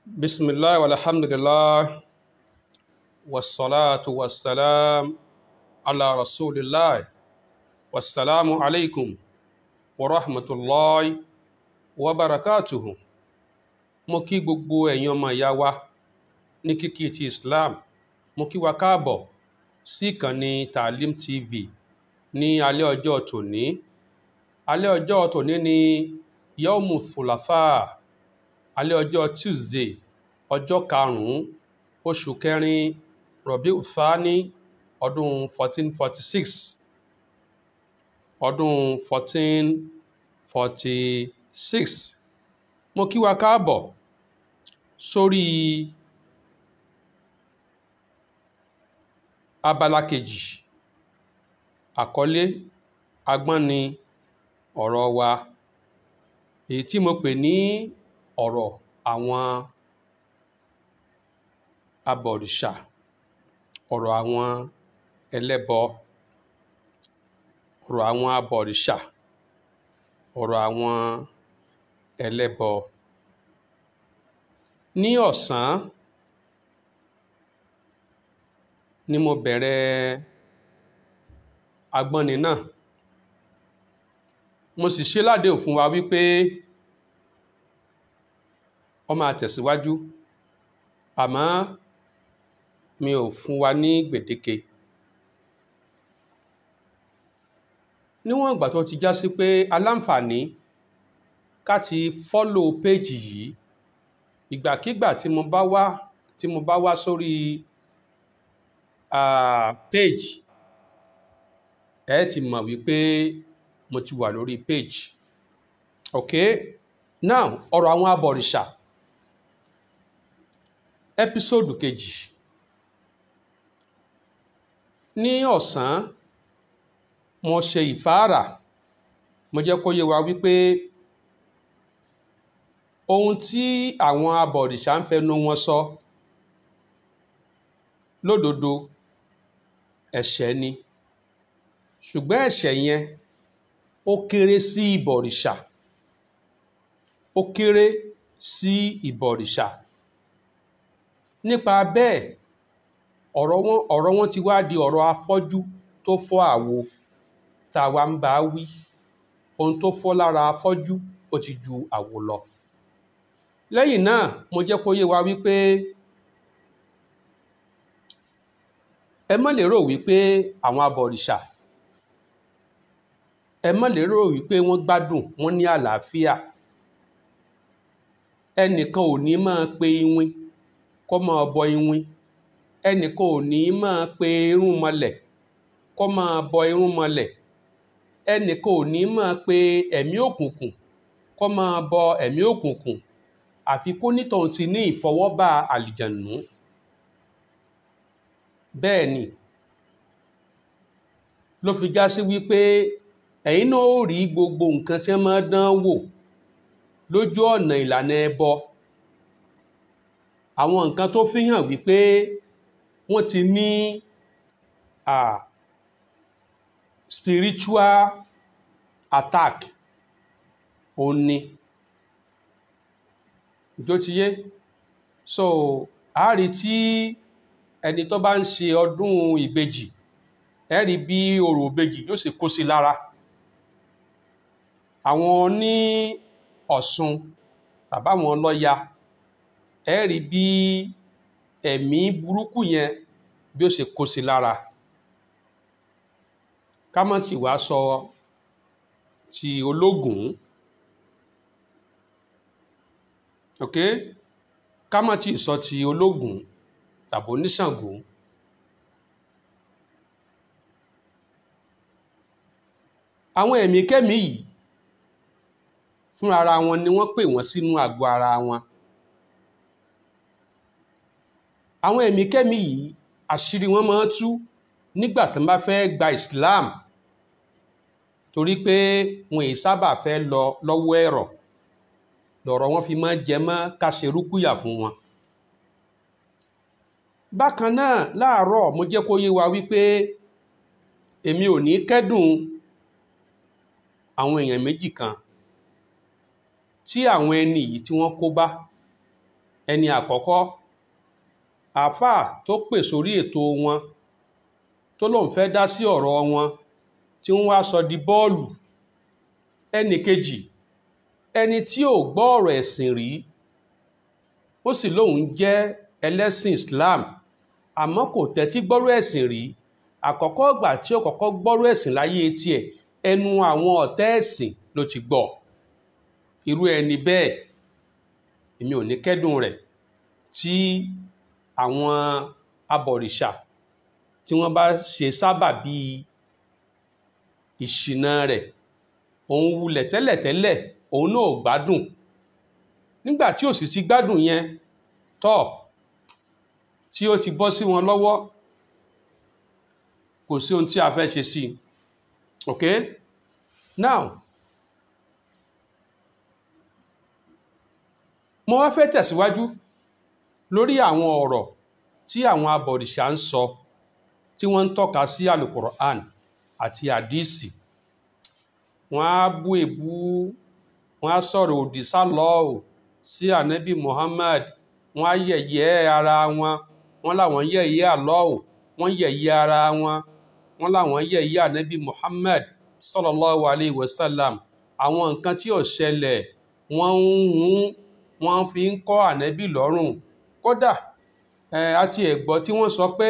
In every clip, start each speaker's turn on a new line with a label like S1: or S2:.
S1: بسم الله والحمد لله والصلاة والسلام على رسول الله والسلام عليكم ورحمة الله وبركاته mo kí gbogbo ẹ̀yin ọmọ ìyá wa ní kíkí ti Islam mo kí wa káàbọ̀ sí ìkànnì Taalim TV ní alẹ́ ọjọ́ tòní alẹ́ ọjọ́ tòní ní yawmu thulatha alẹ́ ọjọ́ Tuesday ọjọ́ karùn-ún oṣù kẹrin Rabiu Thani ọdún 1446 ọdún 1446 mo kí wa káàbọ̀ sórí abala kejì àkọlé agbọ́nni ọ̀rọ̀ wa èyí tí mo pè ní ọ̀rọ̀ àwọn abọ̀rìṣà ọ̀rọ̀ àwọn ẹlẹ́bọ ọ̀rọ̀ àwọn abọ̀rìṣà ọ̀rọ̀ àwọn ẹlẹ́bọ ní ọ̀sán ni mo bẹ̀rẹ̀ agbọ́nni náà mo sì ṣe ládéhùn fún wa wípé ó máa tẹ̀síwájú àmọ́ mi ò fún wa ní gbèdéke níwọ̀n ìgbà tó ti já sí pé aláǹfààní ká ti fọ́lò péjì yìí ìgbàkígbà tí mo bá wá tí mo bá wá sórí uh, page ẹ ti mọ̀ wípé mo ti wà lórí page ok now ọ̀rọ̀ àwọn abọ̀rìṣà ẹ́písòdù kejì ní ọ̀sán mo ṣe ìfáàrà mo jẹ́ kó yé wa wípé ohun tí àwọn abọ̀rìṣà ń fẹnu wọn sọ lódodo ẹ̀ṣẹ̀ ni ṣùgbọ́n ẹ̀ṣẹ̀ yẹn ó kéré sí ìbọ̀rìṣà ó kéré sí ìbọ̀rìṣà nípa bẹ́ẹ̀ ọ̀rọ̀ wọn ọ̀rọ̀ wọn ti wá di ọ̀rọ̀ afọ́jú tó fọ́ àwo tá a wá ń bá wí ohun tó fọ́ lára afọ́jú ó ti ju àwo lọ lẹ́yìn náà mo jẹ́ kó yé wa wípé ẹ má lérò wípé àwọn abọ̀rìṣà ẹ má lérò wípé wọ́n gbádùn wọ́n ní àlàáfíà ẹnìkan ò ní máa pe iwin kó máa bọ iwin ẹnìkan ò ní máa pe irún mọlẹ̀ kó máa bọ irún mọlẹ̀ ẹnìkan ò ní máa pe ẹ̀mí òkùnkùn kó máa bọ ẹ̀mí òkùnkùn àfi kó nítọ̀hún ti ní ìfọwọ́bà àlìjànú bẹ́ẹ̀ ni ló fi já sí wípé ẹ̀yin náà ó rí gbogbo nǹkan tí wọ́n máa dán wò lójú ọ̀nà ìlànà ẹbọ àwọn nǹkan tó fi hàn wípé wọ́n ti ní uh, spiritual attack òun ni ìjó ti yé so a rí tí ẹni tó bá ń ṣe ọdún ìbejì ẹ rí bí orò ìbejì yóò sì kó sí lára àwọn ní Ọ̀ṣun tàbáwọn lọ́ya ẹ rí bí ẹ̀mí burúkú yẹn bí ó ṣe kó sí lára ká má ti wá sọ ti ológun ok ká má ti sọ ti ológun tàbí oníṣàngó àwọn ẹ̀mí kẹ́mí yìí fún ara wọn ni wọ́n pè wọ́n sínú àgọ́ ara wọn àwọn ẹ̀mí kẹ́mí yìí àṣírí wọn máa ń tú nígbà tí wọ́n bá fẹ́ gba Islam torí pé wọn èyí sábà fẹ́ lọ lọ́wọ́ ẹ̀rọ lọ̀rọ̀ wọn fi máa jẹ mọ́ ká ṣe rúkúyà fún wọn bákan náà láàárọ̀ mo jẹ́ kó yé wa wípé èmi ò ní kẹ́dùn àwọn èèyàn méjì kan tí àwọn ẹni yìí tí wọ́n kó bá ẹni àkọ́kọ́ àáfàá tó pè sórí ètò wọn tó lóun fẹ́ dá sí ọ̀rọ̀ wọn tí wọ́n wá sọ di bọ́ọ̀lù ẹnì kejì ẹni tí ò gbọ́ ọ̀rọ̀ ẹ̀sìn rí ó sì lóun jẹ́ ẹlẹ́sìn Islam àmọ́ kò tẹ́tí gbọ́rọ̀ ẹ̀sìn rí àkọ́kọ́ ìgbà tí ó kọ́kọ́ gbọ́rọ̀ ẹ̀sìn láyé tiẹ̀ ẹnu àwọn ọ̀tẹ́ ẹ̀sìn ló ti gbọ́ irú ẹni bẹ́ẹ̀ èmi ò ní kẹ́dùn rẹ̀ tí àwọn abọ̀rìṣà tí wọ́n bá ṣe sábà bíi ìṣìnà rẹ̀ òun wulẹ̀ tẹ́lẹ̀tẹ́lẹ̀ òun náà ò gbádùn nígbà tí ò sì ti gbádùn yẹn tọ́ tí ó ti bọ́ sí wọn lọ́wọ́ kò sí ohun tí a fẹ́ ṣe sí ok now mo wá fẹ́ tẹ̀síwájú lórí àwọn ọ̀rọ̀ tí àwọn abọ̀rìṣà ń sọ tí wọ́n ń tọ́ka sí alukur'an àti àdísì wọ́n á bú èbú wọ́n á sọ̀rọ̀ òdì sálọ́ọ̀ sí ànábì Muhammad wọ́n á yẹ̀yẹ́ ara wọn wọ́n láwọn yẹ̀yẹ́ àlọ́ọ̀ wọ́n yẹ̀yẹ́ ara wọn wọ́n láwọn yẹ̀yẹ́ ànábì Muhammad sallallahu alayhi wa sallam àwọn nǹkan tí ò ṣẹlẹ̀ wọ́n ń hun wọ́n fi ń kọ́ ànábì lọ́rùn kódà àti ẹ̀gbọ́ tí wọ́n sọ pé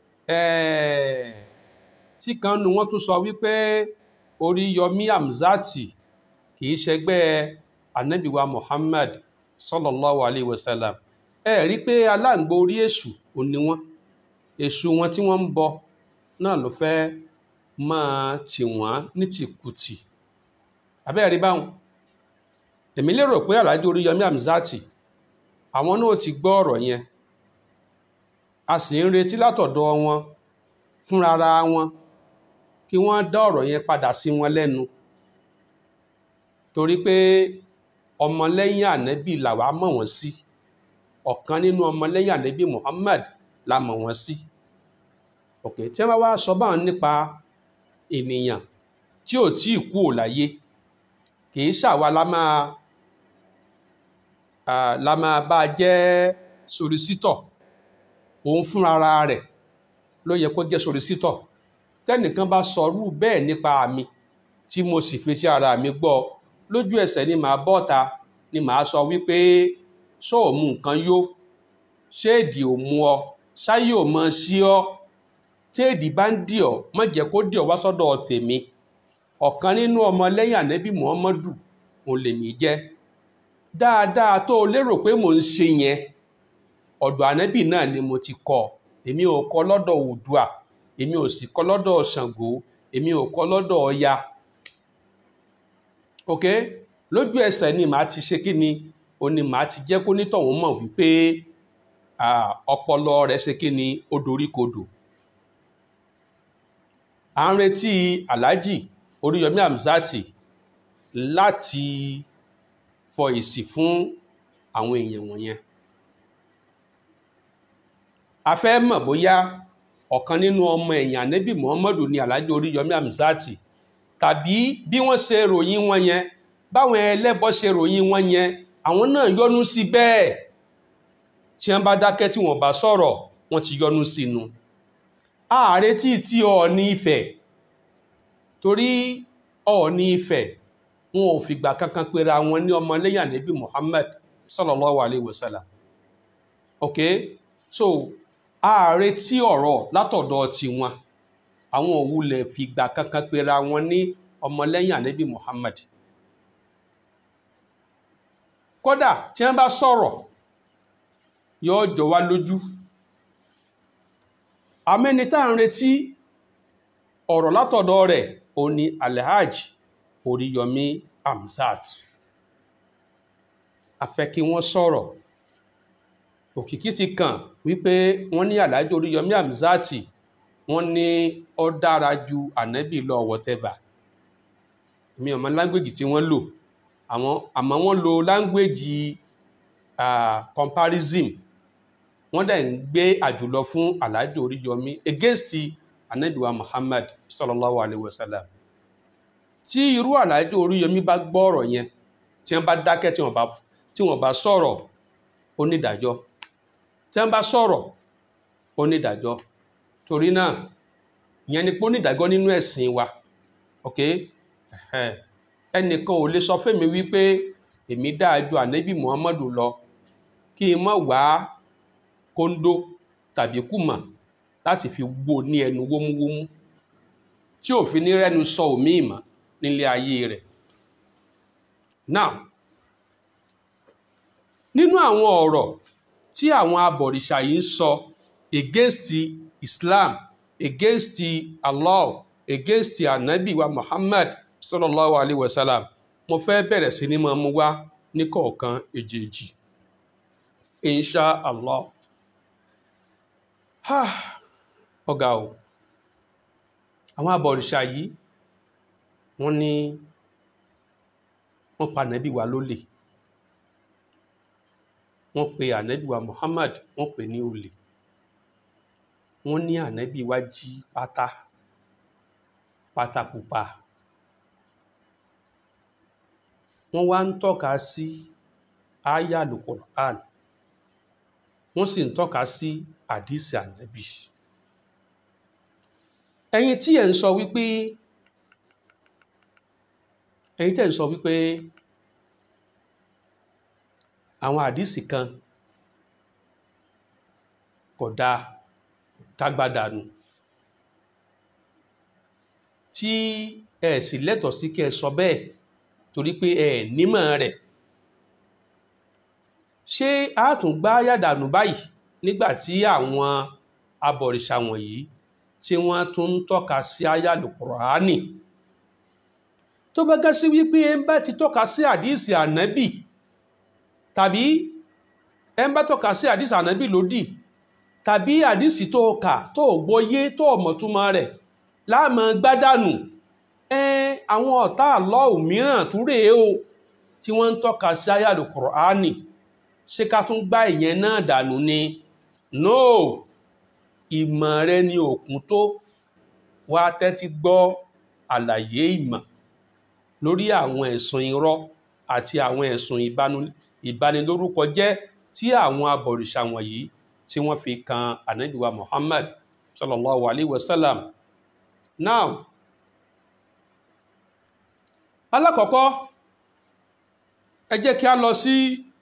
S1: tí kan nu wọ́n tún sọ wípé Oríyọmí Hamzati kì í ṣẹgbẹ́ ànábìwa Muhammad sallallahu alayhi wa sallam ẹ rí pé aláǹgbá orí èṣù ò ní wọ́n èṣù wọn tí wọ́n ń bọ náà ló fẹ́ máa tì wọ́n ní tìkùtì abẹ́rẹ́ rí báwọn èmi lérò pé Alhaji Oríyọmí Hamzati àwọn náà ti gbọ́ ọ̀rọ̀ yẹn a sì ń retí látọ̀dọ̀ wọn fúnrara wọn kí wọ́n dá ọ̀rọ̀ yẹn padà sí wọn lẹ́nu torí pé ọmọlẹ́yìn ànẹ́bì làwa mọ̀ wọ́n sí ọ̀kan nínú ọmọlẹ́yìn ànẹ́bì Muhammad la mọ̀ wọ́n sí ok tí wọ́n wá sọ báwọn nípa ènìyàn tí ò tí ì kú ò láyé kì í ṣàwa la máa la máa bá jẹ́ solisítọ̀ òun fúnra rẹ̀ ló yẹ kó jẹ́ solisítọ̀ tẹ́nìkan bá sọrú bẹ́ẹ̀ nípa mi tí mo sì fi sí ara mi gbọ́ lójú ẹsẹ̀ ni màá bọ́ta ni màá sọ wípé ṣó ò mú nǹkan yó ṣéèdì ò mú ọ ṣáyé ò mọ sí ọ téèdì bá ń dì ọ má jẹ́ kó dì ọ wá sọ́dọ̀ tèmi ọ̀kan nínú ọmọ lẹ́yìn ànẹ́bí muhammadu òun lèmi jẹ́ dáadáa tó o lérò pé mò ń ṣe yẹn ọ̀dọ̀ ànẹ́bí náà ni mo ti kọ́ èmi ò kọ́ lọ́dọ̀ Oòduà èmi ò sì kọ́ lọ́dọ̀ Ṣàngó èmi ò kọ́ lọ́dọ̀ Ọya ok lójú ẹsẹ̀ ni màá ti ṣe kí ni o ni màá ti jẹ́ kó nítọ̀hún mọ̀ wípé ọpọlọ rẹ̀ ṣe kí ni ó dorí kodò à ń retí Alhaji Oríyọmí Hamzati láti fọ èsì fún àwọn èèyàn wọ̀nyẹn a fẹ́ mọ̀ bóyá ọ̀kan nínú ọmọ ẹ̀yìn ànẹ́bì muhammadu ni alhaji oríyọmí hamzati tàbí bí wọ́n ṣe ròyìn wọn yẹn báwọn ẹlẹ́bọ ṣe ròyìn wọn yẹn àwọn náà yọnu sí bẹ́ẹ̀ tí wọ́n bá dákẹ́ tí wọ́n bá sọ̀rọ̀ wọ́n ti yọnu sínú ààrẹ tí tí Ọọ̀ni Ifẹ̀ torí Ọọ̀ni Ifẹ̀ wọn ò fìgbà kankan pera wọn ní ọmọlẹ́yìn ànẹ́bì muhammad sallallahu alayhi wa sallam ok so ààrẹ tí ọ̀rọ̀ látọ̀dọ̀ tiwọn àwọn òwúlẹ̀ fìgbà kankan pera wọn ní ọmọlẹ́yìn ànábì Muhammad kódà tí wọ́n bá sọ̀rọ̀ yóò jọ wá lójú amẹ́ni tá à ń retí ọ̀rọ̀ látọ̀dọ̀ rẹ̀ ó ní Alhaji Oríyọmí Hamzat a fẹ́ kí wọ́n sọ̀rọ̀ òkìkí ti kàn wípé wọ́n ní Alhaji Oríyọmí Hamzati wọ́n ní ó dára ju ànábì lọ whatever mi ò mọ láńgbèjì tí wọ́n lò àwọn àmọ́ wọ́n lo láńgbèjì comparison wọ́n dẹ̀ ń gbé àjùlọ fún Alhaji Oríyọmí against ànábì wa Muhammad sallallahu alayhi wa sallam tí irú Alhaji Oríyọmí bá gbọ́ ọ̀rọ̀ yẹn tí wọ́n bá dákẹ́ tí wọ́n bá sọ̀rọ̀ onídàájọ́ tí wọ́n bá sọ̀rọ̀ onídàájọ́ torí náà ìyẹn ni pé onídàájọ́ nínú ẹ̀sìn wa ok ẹnìkan ò lè sọ fẹ́mi wípé èmi dáa ju ànábì muhammadu lọ kí n má wá kóńdó tàbí kùmà láti fi wó ní ẹnu wómúwómú tí ò fi ní rẹ́nu sọ òmí ìmọ̀ nílé ayé rẹ̀ now nínú àwọn ọ̀rọ̀ tí àwọn abọ̀rìṣà yìí ń sọ against Islam against Allah against anabi wa Muhammad sallallahu alayhi wa sallam mo fẹ́ bẹ̀rẹ̀ sí ní máa mú wá ní kọ̀ọ̀kan èjèèjì insha Allah ọ̀gá o àwọn abọ̀rìṣà yìí wọ́n ní wọ́n pa ànábì wa lólè wọ́n pe ànábì wa Muhammad wọ́n pè ní olè wọ́n ní ànábì wa jí pátá pátá pupa wọ́n wá ń tọ́ka sí aya alukur'an wọ́n sì ń tọ́ka sí àdìsí ànábì ẹ̀yin tí ẹ̀ ń sọ wípé ẹ̀yin tẹ́ ń sọ wípé àwọn àdìsí kan kò dáa kágbádànù tí ẹ sì lẹ́tọ̀ọ́ sí kẹ́ ẹ sọ bẹ́ẹ̀ torí pé ẹ nímọ̀ rẹ̀ ṣé a tún gbá yàdànù báyìí nígbà tí àwọn abọ̀rìṣà wọ̀nyí tí wọ́n tún ń tọ́ka sí àyàlù Kùránì tó bá gá sí wípé ẹ ń bá ti tọ́ka sí àdíìsì ànábì tàbí ẹ ń bá tọ́ka sí àdíìsì ànábì lódì tàbí àdíìsì tó kà tó gbọ́yé tó mọ̀túmọ̀ rẹ̀ láàmọ́ gbádànù ẹ àwọn ọ̀tá àlọ́ mìíràn tún rèé o tí wọ́n ń tọ́ka sí àyàlù Kùránì ṣé ká tún gbá ìyẹn náà dànù ni no ìmọ̀ rẹ ni òkun tó wá tẹ́tí gbọ́ àlàyé ìmọ̀ lórí àwọn ẹ̀sùn irọ́ àti àwọn ẹ̀sùn ìbanilórúkọ jẹ́ tí àwọn abọ̀rìṣà wọ̀nyí tí wọ́n fi kan ànábì wa Muhammad sallallahu alaihi wasallam now alákọ̀ọ́kọ́ ẹ jẹ́ kí a lọ sí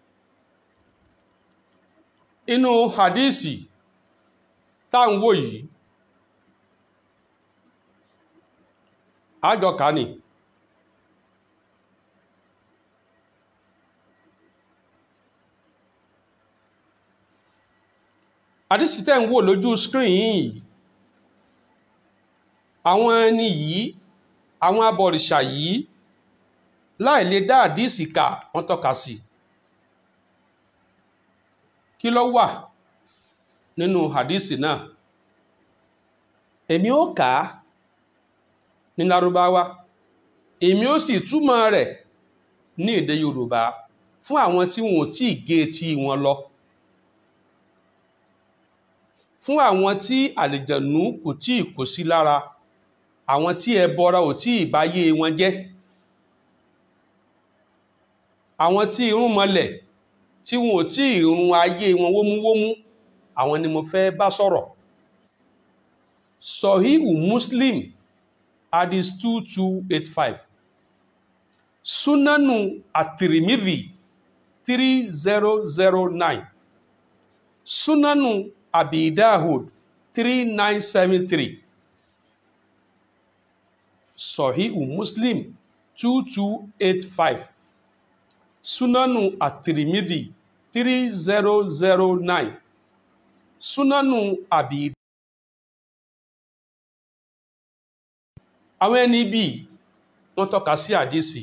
S1: inú hadisi tá ń wò yìí àjọkà ni hadisi tẹ́ ń wò lójú screen yìí àwọn ẹni yìí àwọn abọ̀rìṣà yìí láì lè dá hadisi kà wọ́n tọ́ka sí kí ló wà nínú hadisi náà èmi ó kà á ní lárúbáwá èmi ó sì túmọ̀ rẹ̀ ní èdè yorùbá fún àwọn tí wọn ò tí ì gé etí wọn lọ fún àwọn tí àlìjẹ̀nú kò tí ì kó sí lára àwọn tí ẹbọra ò tí ì báyé wọn jẹ́ àwọn tí irun mọlẹ̀ tí wọn ò tí ì run ayé wọn wómúwómú àwọn ni mo fẹ́ bá sọ̀rọ̀ sọ̀híhù muslim hadith 2285 súnánù àtìrìmìdì 3009 súnánù àbìdáhùd 3973 sọ̀híhù muslim 2285 súnánù àtìrìmìdì 3009 súnánù àbí àwọn ẹni bí wọ́n tọ́ka sí àdísì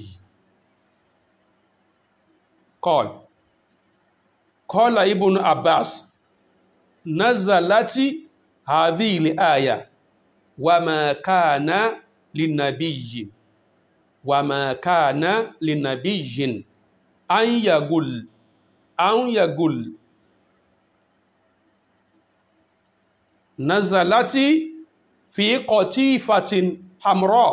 S1: kọl kọlá ibùn abbas nazalati hadhi ilẹ̀ àyà wà máa káàná lìnàbíyìn wà máa káàná lìnàbíyìn an yagul an yagul nazalati fi qatifatin hamra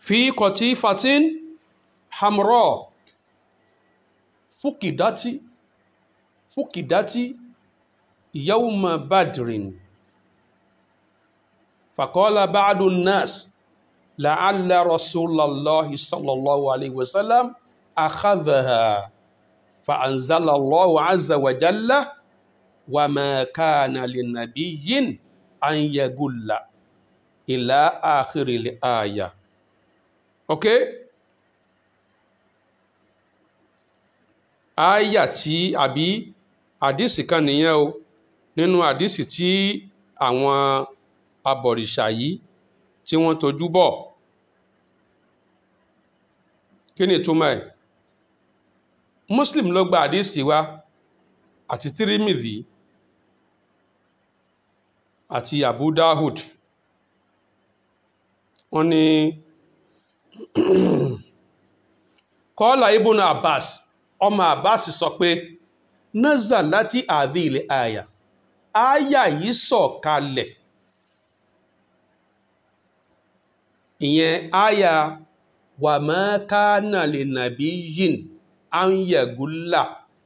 S1: fi qatifatin hamra fukidati fukidati yawma badrin faqala ba'du an-nas la'alla rasulallahi sallallahu alayhi wa sallam akhadhaha fa'anzala Allahu azza wa jalla wa ma kana linabiyyin an yagulla ila akhiril aya okay aya tí àbí àdìsí kan nìyẹn o nínú àdìsí tí àwọn abọ̀rìṣà yìí tí wọ́n tojú bọ̀ kí ni ìtumọ̀ ẹ̀ muslim ló gba àdìsí wa àti tirimidhi àti abu dahud wọ́n ní kọ́lá ibùn abbas ọmọ abbas sọ pé naza láti àdí ilẹ̀ àyà àyà yìí sọ̀ kalẹ̀ ìyẹn àyà wà máa kánà lè nàbí yìn áńyẹ̀gúlà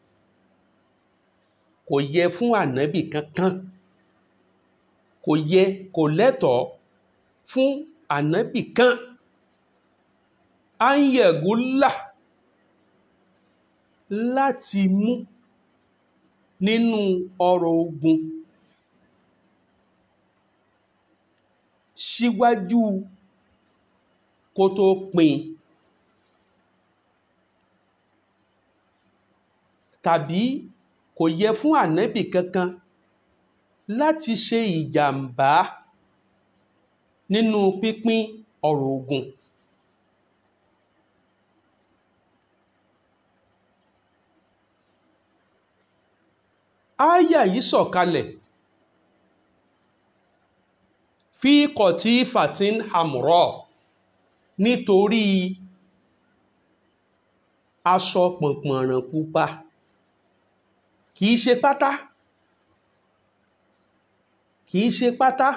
S1: kò yẹ fún ànábì kankan kò yẹ kò lẹ́tọ̀ọ́ fún ànábì kan áńyẹ̀gúlà láti mú nínú ọrọ̀ ogun síwájú kó tó pín tàbí kò yẹ fún ànábì kankan láti ṣe ìjàmbá nínú pípín ọrọ̀ ogun ááyà yìí sọ̀kalẹ̀ fi kọ̀tí fatin hamrọ̀ nítorí aṣọ pọ̀npọ̀nràn pupa kìí ṣe pátá kìí ṣe pátá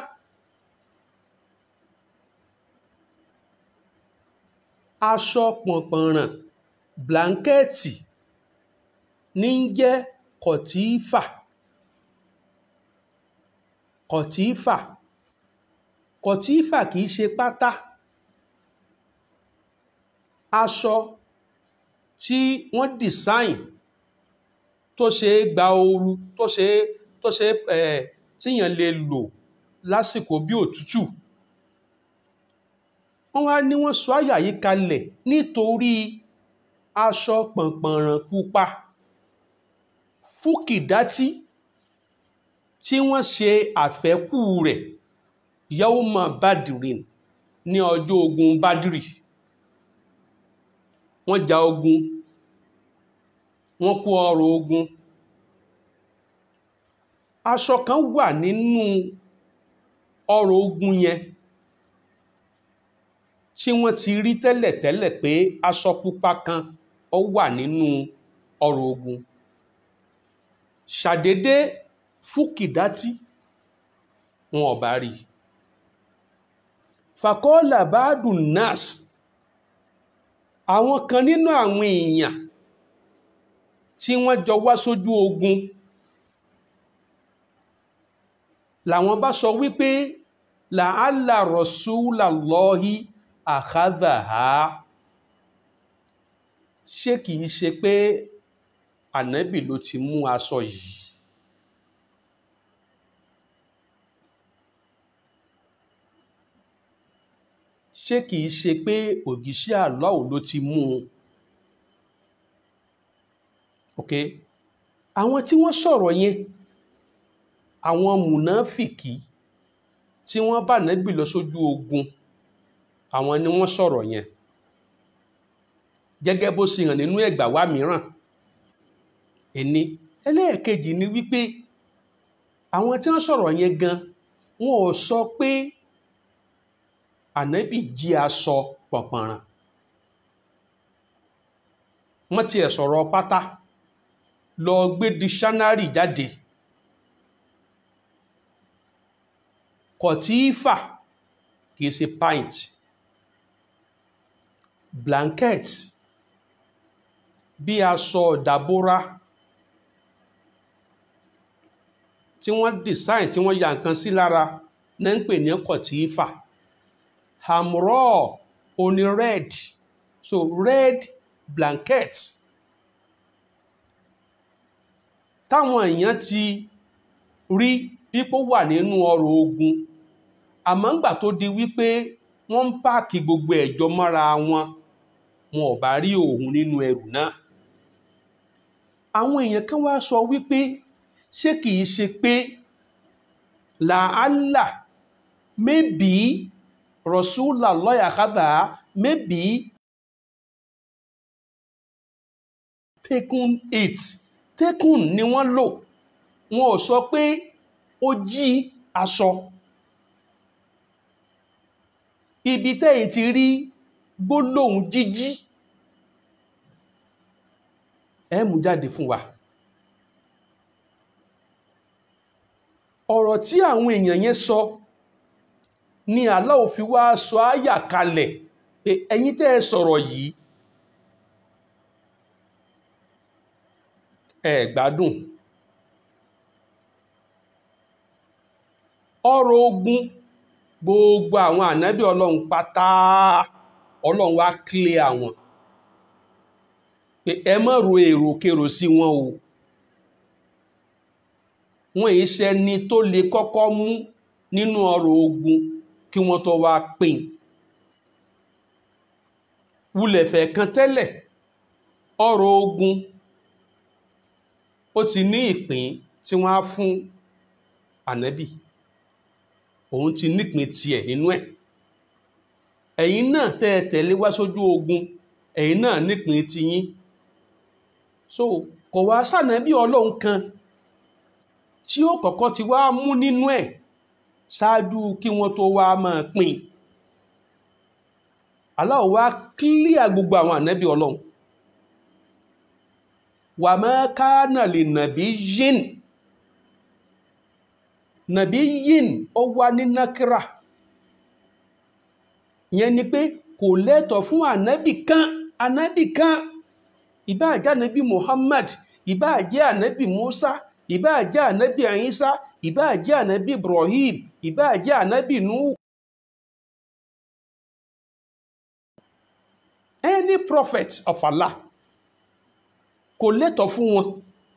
S1: aṣọ pọ̀npọ̀nràn blanketi ní ń jẹ́ kọ̀tífà kọ̀tífà kọ̀tífà kìí ṣe pátá aṣọ tí wọ́n design tó ṣe é gba ooru tó ṣe é tó ṣe é ẹ̀ tíyàn lè lò lásìkò bí òtútù wọ́n wá ní wọ́n sọ àyà yìí kalẹ̀ nítorí aṣọ pọ̀npọ̀nràn pupa fúkìdátì tí wọ́n ṣe àfẹ́kù rẹ̀ yawma badirin ní ọjọ́ ogun badiri wọ́n ja ogun wọ́n kó ọrọ̀ ogun aṣọ kan wà nínú ọrọ̀ ogun yẹn tí wọ́n ti rí tẹ́lẹ̀tẹ́lẹ̀ pé aṣọ pupa kan ó wà nínú ọrọ̀ ogun ṣàdédé fúkìdátì wọn ò bá rí fàkọ́ọ́là báàdùn nas àwọn kan nínú àwọn èèyàn tí wọ́n jọ wá sójú ogun làwọn bá sọ wípé làálà rọ̀ṣúlàlọ́hí àkádàá ṣé kìí ṣe pé ànábì ló ti mú aṣọ yìí ṣé kìí ṣe pé òjíṣẹ́ àlọ́ọ̀ ló ti mú un ok àwọn tí wọ́n sọ̀rọ̀ yẹn àwọn mùnáfìkì tí wọ́n bá nẹ́bì lọ sójú ogun àwọn ni wọ́n sọ̀rọ̀ yẹn gẹ́gẹ́ bó ṣe hàn nínú ẹgbà wá mìíràn ẹni ẹlẹ́ẹ̀kejì ni wípé àwọn tí wọ́n sọ̀rọ̀ yẹn gan wọn ò sọ pé ànábì jí aṣọ pọ̀pọ̀ràn wọ́n tiẹ̀ sọ̀rọ̀ pátá lọ gbé dictionary jáde kọ̀tífà kìí ṣe pint blanket bí aṣọ ìdábòrá tí wọ́n design tí wọ́n ya nǹkan sí lára náà ń pè ní kọ̀tífà hamrọ̀ oní red so red blanket táwọn èèyàn ti rí pípò wà nínú ọrọ̀ ogun àmọ́ ńgbà tó di wípé wọ́n ń páàkì gbogbo ẹ̀jọ́ mọ́ra wọn wọn ò bá rí òun nínú ẹrù náà àwọn èèyàn kan wá sọ wípé ṣé kìí ṣe pé làálà maybe rọ̀ṣúlà lọ́yà kádà maybe taken it taken ni wọ́n lò wọn ò sọ pé ó jí aṣọ ibi tẹ́yìn ti rí gbólóhùn jíjí ẹ mú jáde fún wa ọ̀rọ̀ tí àwọn èèyàn yẹn sọ ni Allah fi wá sọ áyà kalẹ̀ pé ẹ̀yin tẹ́ ẹ sọ̀rọ̀ yìí ẹ gbádùn ọ̀rọ̀ ogun gbogbo àwọn ànábì ọlọ́run pátá ọlọ́run wá kílẹ̀ àwọn pé ẹ má ro èròkèrò sí wọn o wọn èyí ṣẹni tó lè kọ́kọ́ mú nínú ọ̀rọ̀ ogun kí wọ́n tó wá pín wulẹ̀fẹ̀ kan tẹ́lẹ̀ ọ̀rọ̀ ogun ó ti ní ìpín tí wọ́n á fún ànábì òun ti nípìn tiẹ̀ nínú ẹ̀ ẹ̀yin náà tẹ́ ẹ tẹ̀lé wá sójú ogun ẹ̀yin náà nípìn tiyín so kò wá sànábì ọlọ́run kan tí ó kọ́kọ́ ti wá mú nínú ẹ̀ ṣáájú kí wọ́n tó wá máa pín Allah wá kílíà gbogbo àwọn ànábì ọlọ́run wà máa kánà lè nàbí yín nàbí yín ó wá ní nákírà ìyẹn ni pé kò lẹ́tọ̀ fún ànábì kan ànábì kan ìbáà jẹ́ ànábì Muhammad ìbáà jẹ́ ànábì Musa ìbáà jẹ́ ànábì Isa ìbáà jẹ́ ànábì Ibrahim ìbáà jẹ́ ànábì Nuhu any prophet of Allah kò lẹ́tọ̀ fún wọn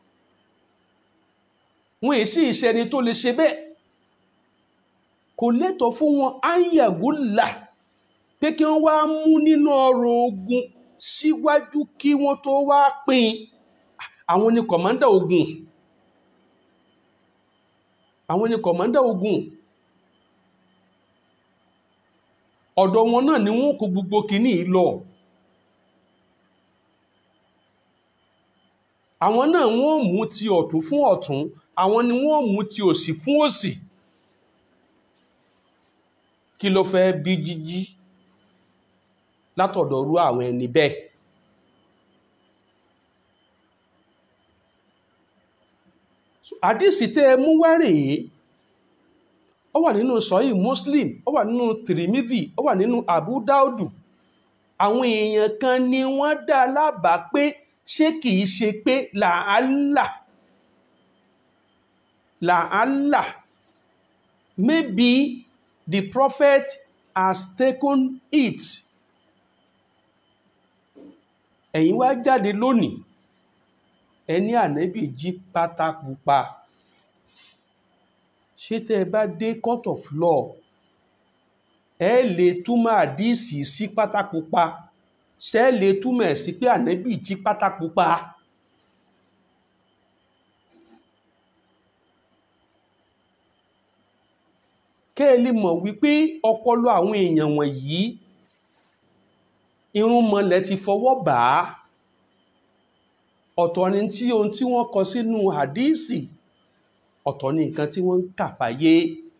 S1: wọn èsì ìṣẹ́ni tó lè ṣe bẹ́ẹ̀ kò lẹ́tọ̀ fún wọn ayagula pé kí wọ́n wá mú nínú ọrọ̀ ogun síwájú kí wọ́n tó wá pín àwọn ni kọ̀mọ́ndà ogun àwọn ni kọ̀mọ́ndà ogun ọ̀dọ̀ wọn náà ni wọ́n kó gbogbo kìíní lọ àwọn náà wọ́n mú ti ọ̀tún fún ọ̀tún àwọn ni wọ́n mú ti òsì fún òsì kí ló fẹ́ bí jíjí látọ̀dọ̀ rú àwọn ẹni bẹ́ẹ̀ àdísì tẹ́ ẹ mú wá rèé ó wà nínú sọ́yì muslim ó wà nínú tirimidi ó wà nínú abu daudu àwọn èèyàn kan ni wọ́n dá lábàá pé ṣé kìí ṣe pé làálà làálà maybe the prophet has taken it ẹ̀yin wá jáde lónìí ẹni ànẹ́bì jí pátá pupa ṣé tẹ́ ẹ bá dé court of law ẹ lè túmọ̀ àdíìsì sí pátá pupa ṣé ẹ lè túmọ̀ ẹ̀ sí pé ànẹ́bì jí pátá pupa. kẹ́ ẹ lè mọ̀ wípé ọpọlọ àwọn èèyàn wọ̀nyí irúnmọlẹ̀ ti fọwọ́ bà á ọ̀tọ̀ ni tí ohun tí wọ́n kọ sínú hadísì ọ̀tọ̀ ni nǹkan tí wọ́n ń kà fáyé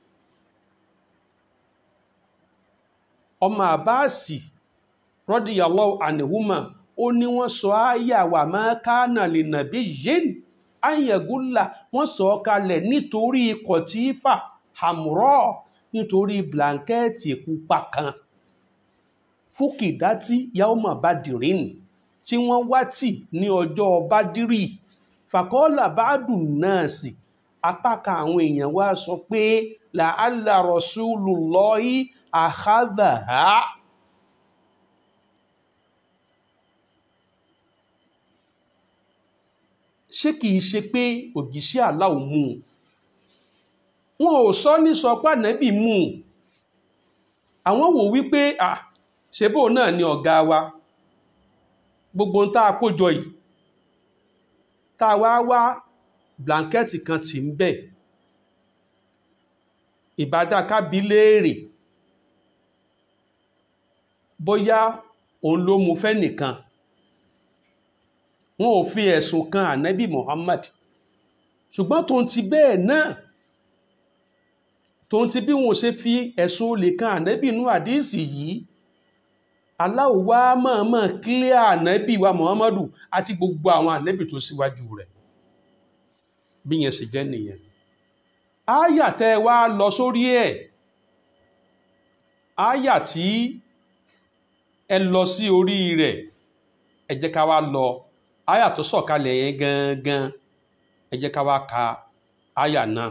S1: ọmọ àbáàsì radiyallahu anhuma ó ní wọ́n sọ áyà wà máa kánà lè nàbí yén ayẹ̀gúnlà wọ́n sọ kalẹ̀ nítorí kọ̀tífà hamrọ̀ nítorí blankẹ́ẹ̀tì pupa kan fúkìdátì yaoma badirin tí wọ́n wá tì ní ọjọ́ bádírì fàkọ́ọ́là bádùn náà sì apá kan àwọn èèyàn wá sọ pé làálà rasulullahi akhadhaha ṣé kìí ṣe pé òjíṣẹ́ Allah mú un wọn ò sọ ní sọ pé ànábì mú un àwọn wò wípé à ṣebó náà ni ọ̀gá wa gbogbo ń tá a kójọ yìí tá a wá wá blanketi kan tì ń bẹ̀ ìbádákábí léèrè bóyá òun ló mú fẹ́ nìkan wọn ò fi ẹ̀sùn kan ànábì Muhammad ṣùgbọ́n tó ń ti bẹ́ẹ̀ náà tó ń ti bí wọn ò ṣe fi ẹ̀sùn olè kan ànábì inú àdíìsì yìí Allah wá mọ̀ọ́mọ̀ kílẹ̀ ànábì wa Muhammadu àti gbogbo àwọn ànábì tó síwájú rẹ̀ bí yẹn sì jẹ́ nìyẹn áyà tẹ́ wá lọ sórí ẹ̀ áyà tí ẹ lọ sí orí rẹ̀ ẹ jẹ́ ká wá lọ áyà tó sọ̀kalẹ̀ yẹn gangan ẹ jẹ́ ká wá ka áyà náà.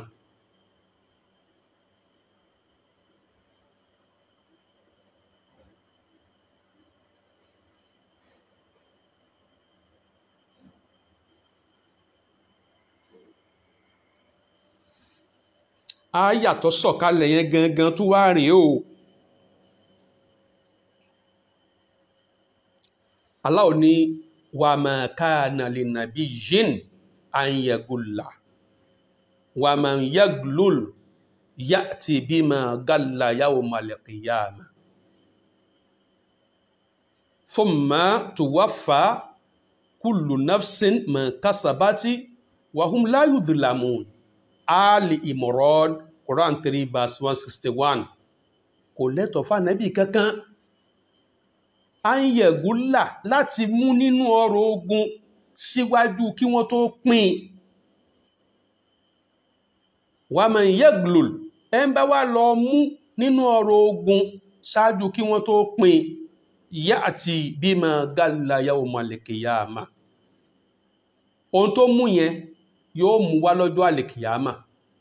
S1: áyà tó sọ̀kalẹ̀ yẹn gangan tó wá rèé o Allah ní wa ma kana li nabiyyin an yagulla wa man yaglul ya'ti bima galla yawmal qiyamah thumma tuwaffa kullu nafsin ma kasabati wa hum la yudhlamun Ali Imran Quran 3 verse 161 kò lẹ́tọ̀ fánàbí kankan a ń yẹ̀gúlà láti mú nínú ọrọ̀ ogun síwájú kí wọ́n tó pín wà mọ̀ yẹ́glùl ẹ ń bá wá lọ mú nínú ọrọ̀ ogun ṣáájú kí wọ́n tó pín yá àti bima galla yawmal qiyamah ohun tó mú yẹn yóò mú wá lọ́jọ́ àlèkìyàmà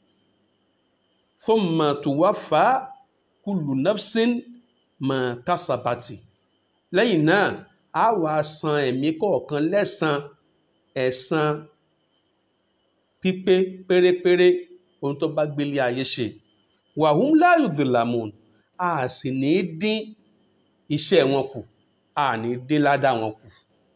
S1: thumma tuwaffa kullu nafsin ma kasabati lẹ́yìn náà a wá san ẹ̀mí kọ̀ọ̀kan lẹ́san ẹ̀san pípé pérépéré ohun tó bá gbélé ayé ṣe wa hum la yudhlamun a sì ní dín iṣẹ́ wọn kù a ní dín ládàá wọn kù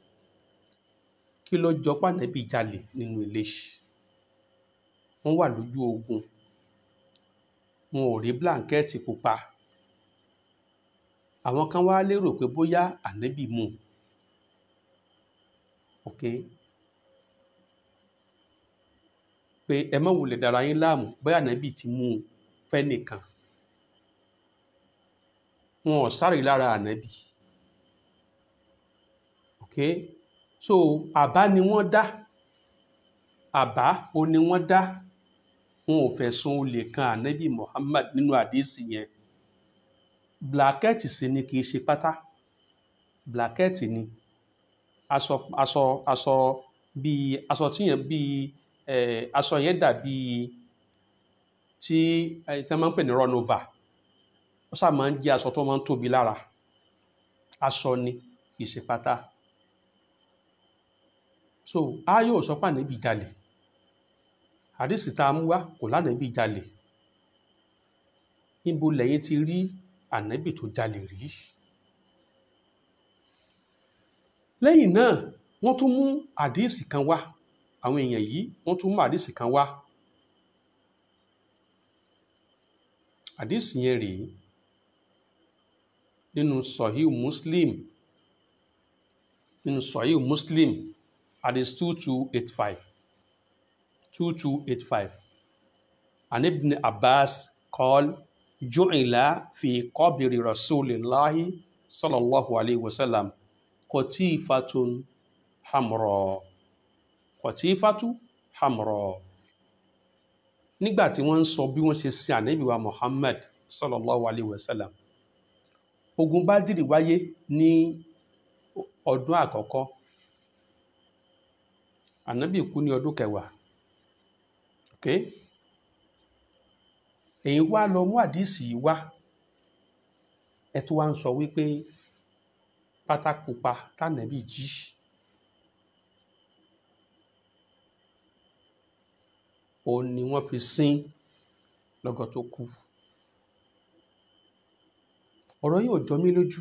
S1: kí ló jọ pànẹ́bí jalè nínú ilé yìí wọ́n wà lójú ogun wọn ò rí blanketi pupa àwọn kan wá lérò pé bóyá ànẹ́bí mú ok pé ẹ má wulẹ̀ dára yín láàmú bóyá ànẹ́bí ti mú un fẹ́ nìkan wọn ò sáré lára ànẹ́bí ok so àbá ni wọ́n dá àbá o ni wọ́n dá wọn ò fẹ̀sùn olè kan ànábì Muhammad nínú àdéhìsì yẹn blakẹ́ẹ̀tì sì ni kì í ṣe pátá blakẹ́ẹ̀tì ni aṣọ aṣọ aṣọ bíi aṣọ tíyẹn bíi ẹ aṣọ yẹn dàbí tí ẹ tí wọ́n máa ń pè ní runova ó sábà máa ń jẹ́ aṣọ tó máa ń tóbi lára aṣọ ni kì í ṣe pátá so a yóò sọ pé ànábì jalè àdìsí tá a mú wá kò lánàbì jalè níbo lẹ́yìn ti rí ànábì tó jalè rí lẹ́yìn náà wọ́n tún mú àdìsí kan wá àwọn èèyàn yìí wọ́n tún mú àdìsí kan wá àdìsí yẹn rèé nínú sọ̀híù muslim nínú sọ̀híù muslim hadith two two eight five two two eight five an ibn abbas qal ju'ila fi qabri rasulillahi sallallahu alayhi wa sallam qatifatun hamra qatifatu hamra nígbà tí wọ́n ń sọ bí wọ́n ṣe sin ànábì wa muhammad sallallahu alayhi wa sallam ogun bádìrì wáyé ní ọdún àkọ́kọ́ ànábì kú ní ọdún kẹwàá ok èyí wá lọ mú àdísì yìí wá ẹ tó wá ń sọ wípé pátákópa tànàbí jí òun ni wọ́n fi sín lọ́gọ́ tó kú ọ̀rọ̀ yìí ò jọ mí lójú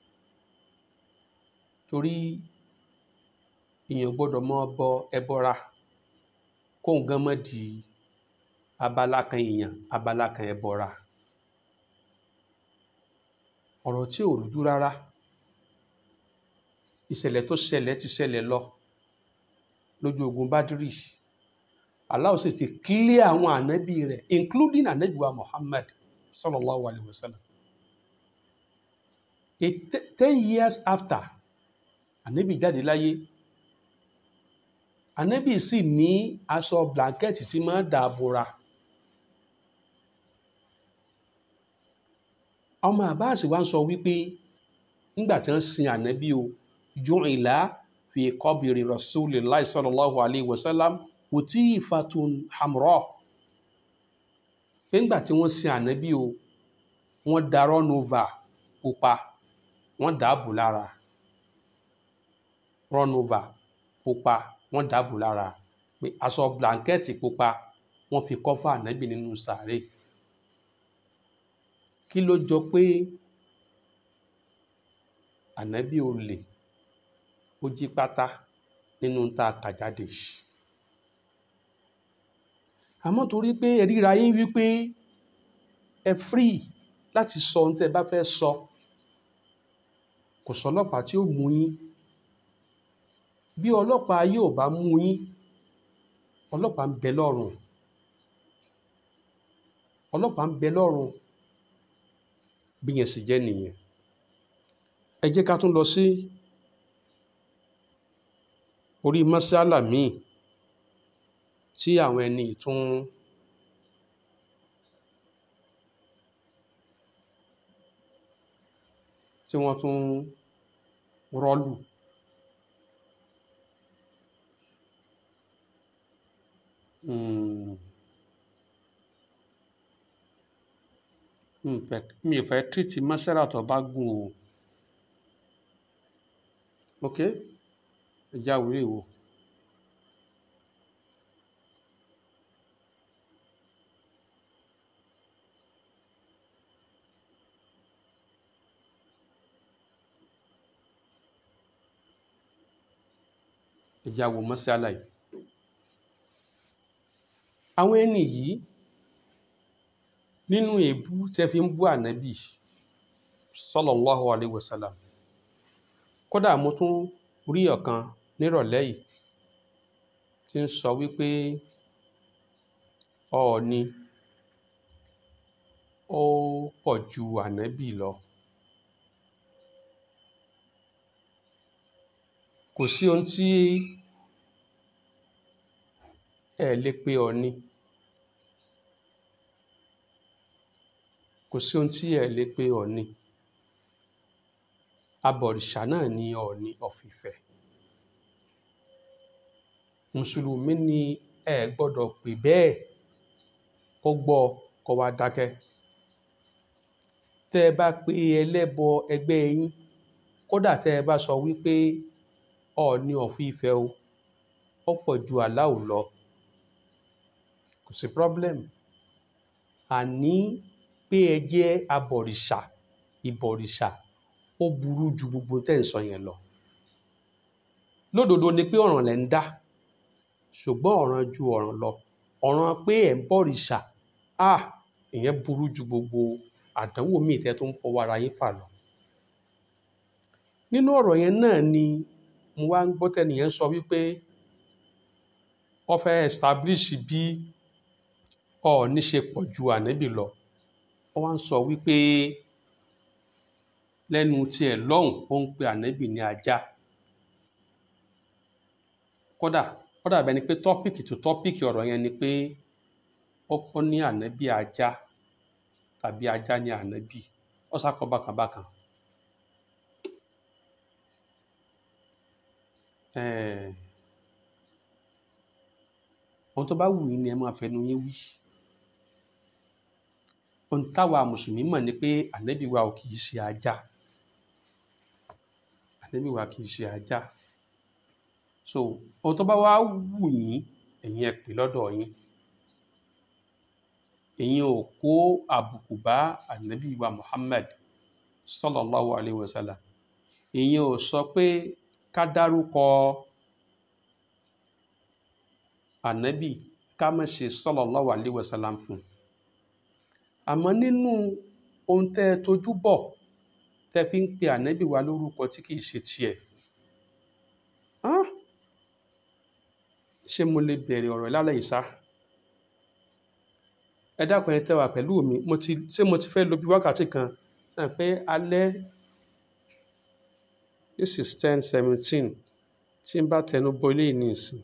S1: torí èèyàn gbọ́dọ̀ mọ bọ ẹbọra kóun gan mọ́ di abala kan èèyàn abala kan ẹbọra ọ̀rọ̀ tí ò rújú rárá ìṣẹ̀lẹ̀ tó ṣẹlẹ̀ ti ṣẹlẹ̀ lọ lójú ogun Bádírì Allah sì ti clear àwọn ànábì rẹ̀ including ànábì wa Muhammad sallallahu alayhi wa sallam a ten years after ànábì jáde láyé ànábì sì ní aṣọ blanket tí máa ń dàbòra ọmọ Abbas wa ń sọ wípé nígbà tí wọ́n sin ànábì o ju'ila fi qabri rasulillahi sallallahu alayhi wa sallam utifatun hamra nígbà tí wọ́n sin ànábì o wọ́n darọ́ nova pupa wọ́n dàbò lára rọ́nova pupa wọ́n dàbò lára pé aṣọ blanketi pupa wọ́n fi kọ́fà ànábì nínú sàárè kí ló jọ pé ànábì olè ó jí pátá nínú tá a kà jáde àmọ́ torí pé ẹ ríra yín wípé ẹ free láti sọ ohun tẹ́ ẹ bá fẹ́ sọ kò sọ́lọ́pàá tí ó mú yín bí ọlọ́pàá yóò bá mú yín ọlọ́pàá ń bẹ lọ́rùn ọlọ́pàá ń bẹ lọ́rùn bí yẹn sì jẹ́ nìyẹn ẹ jẹ́ ká tún lọ sí orí mọ́sálà míì tí àwọn ẹni tún tí wọ́n tún rọ́lù mi ò fẹ́ tírìtì mọ́sálà tó bá gùn o ok ẹ já wílé wò. ẹjẹ́ àwò mọ́sálà yìí àwọn ẹni yìí nínú èébú tẹ́ fi ń bú ànábì sallallahu alaihi wasallam kódà mo tún rí ọ̀kan nírọ̀lẹ́ yìí tí ń sọ wípé ọ̀ọ̀ni ó pọ̀ ju ànábì lọ kò sí ohun tí ẹ lè pe ọ̀ọ̀ni kò sí ohun tí ẹ lè pe ọ̀ọ̀ni abọ̀rìṣà náà ni ọ̀ọ̀ni ọ̀fìfẹ́ mùsùlùmí ni ẹ gbọ́dọ̀ pè bẹ́ẹ̀ kó gbọ́ kó wá dákẹ́ tẹ́ ẹ bá pe ẹlẹ́bọ ẹgbẹ́ yín kódà tẹ́ ẹ bá sọ wípé ọ̀ọ̀ni ọ̀fìfẹ́ o ó pọ̀ ju aláwo lọ kò sí problem àní pé ẹ jẹ́ abọ̀rìṣà ìbọ̀rìṣà ó burú ju gbogbo tẹ́ ń sọ yẹn lọ lódodo ni pé ọ̀ràn lẹ̀ ń dá ṣùgbọ́n ọ̀ràn ju ọ̀ràn lọ ọ̀ràn pé ẹ̀ ń bọ̀rìṣà à ìyẹn burú ju gbogbo àdánwò míì tẹ́ tó ń fọwọ́ ara yín fà lọ nínú ọ̀rọ̀ yẹn náà ni mo wá ń gbọ́ tẹ́nìyẹn sọ wípé wọ́n fẹ́ establish bí ọ̀ọ́ni ṣe pọ̀ ju ànábì lọ wọ́n wá ń sọ wípé lẹ́nu tiẹ̀ lọ́hùn ó ń pe ànábì ní ajá kódà kódà bẹ́ẹ̀ ni pé tọ́pìkì tó tọ́pìkì ọ̀rọ̀ yẹn ni pé ó kọ́ ní ànábì ajá tàbí ajá ní ànábì ó sá kọ́ bákan bákan eh, ohun tó bá wù yín ni ẹ máa fẹnu yín wí ohun táwa mùsùlùmí mọ̀ ni pé ànábì wa ò kì í ṣe ajá ànábì wa kì í ṣe ajá so ohun tó bá wá wù yín ẹ̀yin ẹ pè lọ́dọ̀ yín ẹ̀yin ò kó àbùkù bá ànábì wa Muhammad sallallahu alayhi wa sallam ẹ̀yin ò sọ pé ká dárúkọ ànábì ká má ṣe sallallahu alayhi wa sallam fún un àmọ́ nínú ohun tẹ́ ẹ tójú bọ̀ tẹ́ fi ń pe ànábì wa lórúkọ tí kìí ṣe tiẹ̀ ah, ṣé mo lè bẹ̀rẹ̀ ọ̀rọ̀ lálẹ́ yìí ṣá ẹ dákun ẹ tẹ́ wà pẹ̀lú mi mo ti ṣé mo ti fẹ́ lo bí wákàtí kan náà pé alẹ́ this is ten seventeen tí n bá tẹnu bọ ilé yìí ní ìsìn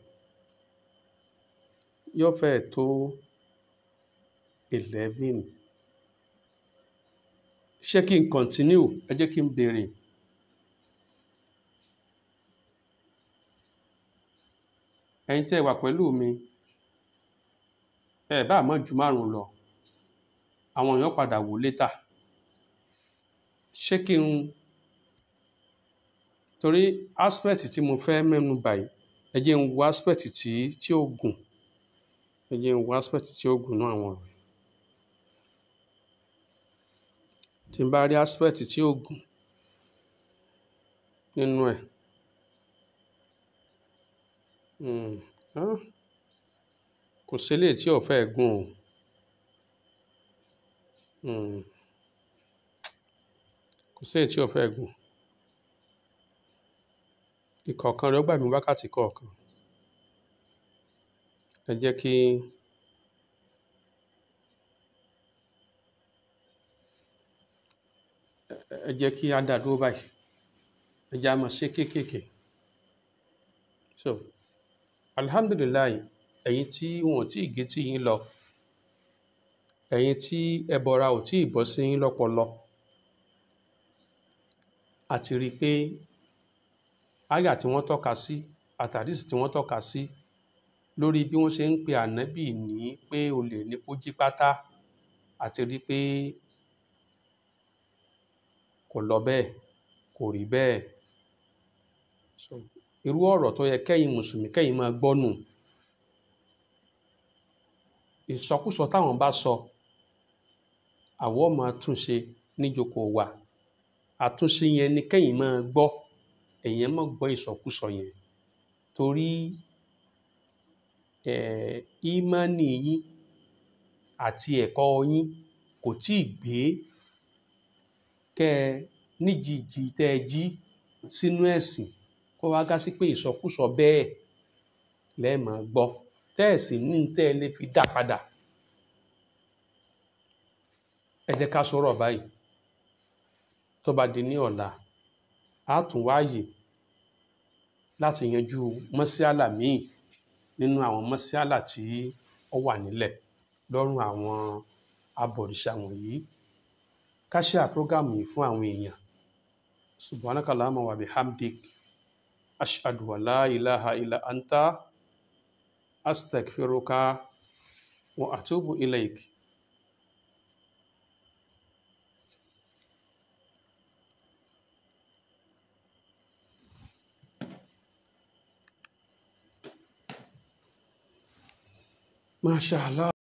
S1: yóò fẹ́ tó eleven ṣé kí n continue ẹ jẹ́ kí n béèrè ẹ̀yin tẹ́ ẹ wà pẹ̀lú mi ẹ bá mọ̀ ju márùn lọ àwọn èèyàn padà wò létà ṣé kí n torí aspect tí mo fẹ́ mẹ́nu báyìí ẹ jẹ́ n wo aspect tí tí ó gùn ẹ jẹ́ n wo aspect tí ó gùn náà àwọn ọ̀rọ̀ yìí. tí n bá rí aspect tí ó gùn nínú ẹ̀ hmm, ah, kò sílé tí ò fẹ́ gùn o hmm, kò sílé tí ò fẹ́ gùn ìkọ̀ọ̀kan rẹ̀ ó gbà mí wákàtí kọ̀ọ̀kan ẹ jẹ́ kí ẹ jẹ́ kí á dá dúró báyìí ẹ jẹ́ á máa ṣe kéékèèké so alhamdulilayi ẹ̀yin tí wọn ò tí ì gé tí yín lọ ẹ̀yin tí ẹbọra ò tí ì bọ́ sí yín lọ́pọlọ àti rí i pé àyà tí wọ́n tọ́ka sí àtàdísì tí wọ́n tọ́ka sí lórí bí wọ́n ṣe ń pe ànábì ní pé olè ní kó jí pátá àti rí i pé kò lọ bẹ́ẹ̀ kò rí bẹ́ẹ̀ so irú ọ̀rọ̀ tó yẹ kẹ́yin mùsùlùmí kẹ́yin máa gbọ́ nù ìsọkúsọ táwọn bá sọ àwọ̀ máa túnṣe níjókòó wa àtúnṣe yẹn ni kẹ́yin máa gbọ́ ẹ̀yin máa gbọ́ ìsọkúsọ yẹn torí eh, ìmánì yín àti ẹ̀kọ́ yín kò tí ì gbé kẹ́ ẹ níjìjì tẹ́ ẹ jí sínú ẹ̀sìn kó wá gá sí pé ìsọkúsọ bẹ́ẹ̀ lẹ́ẹ̀mọ́ gbọ́ tẹ́ ẹ̀ sì ní tẹ́ ẹ lè fi dá padà ẹ jẹ́ ká sọ̀rọ̀ báyìí tó bá di ní ọ̀la á tún wáyè láti yanjú mọ́síálà míì nínú àwọn mọ́síálà tí ó wà nílẹ̀ lọ́rùn àwọn abọ̀rìṣà wọ̀nyí ká ṣe àpọ́gàmù yìí fún àwọn èèyàn subhanaka allahumma wa bihamdik ashhadu wa la ilaha illa anta astaghfiruka wa atubu ilaik masha allah